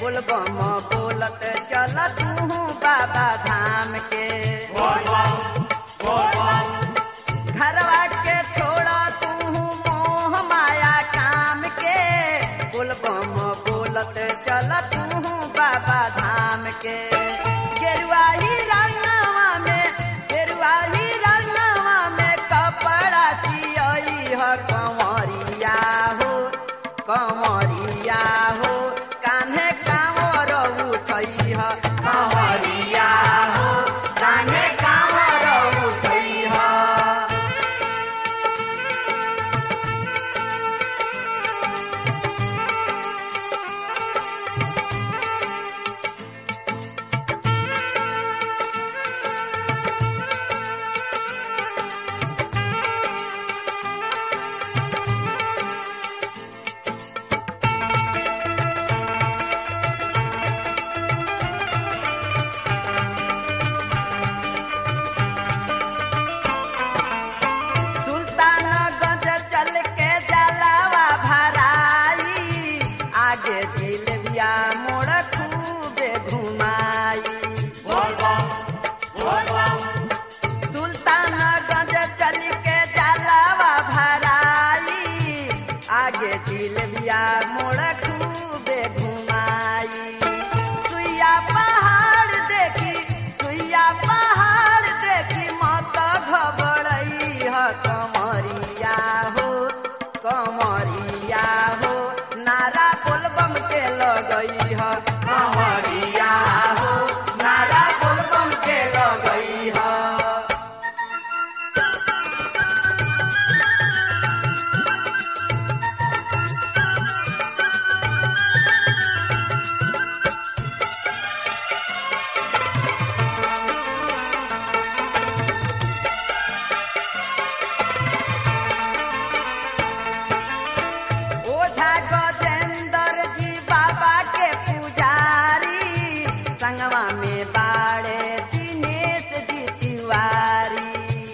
बोलबम बोलत चल तू बाबा धाम के घरवा के छोड़ तू मोह माया काम के बोलबम बोलत चल तू बाबा धाम के गेरुआ ही रंगवा में गेरुआ ही रंगवा में कपड़ा सियई ह कंवरिया हो कंवरिया हो कान्हे कांवर उठई ह कंवरिया हो कान्हे कांवर उठई ह सुल्तानगंज चल के जलावा भराई आगे जिलबिया मोड़ खूबे घुमाई सुल्तानगंज चल के जलावा भराई आगे जिलबिया मोड़ खूबे घुमाई सुइया पहाड़ देखी सुइया पहाड़ देखी मत घबरई ह कमरिया हो कमरिया हो नारा बोलबम के लगई ह कमरिया हो नारा बोलबम के लगई ह ओझा गजेंद्र जी बाबा के पुजारी संगवा में बाड़े दिनेश जी तिवारी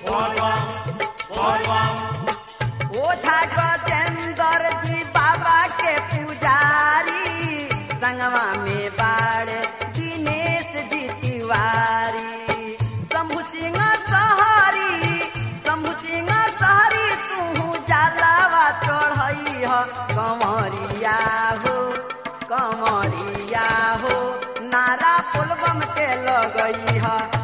ओझा गजेंद्र जी बाबा के पुजारी संगवा में बाड़े दिनेश जी तिवारी शंभु सिंह सहरी शंभु सिंह सहरी तू जलावा चढ़ई ह कमरिया हो कमरिया हो नारा पुलबम के लगई ह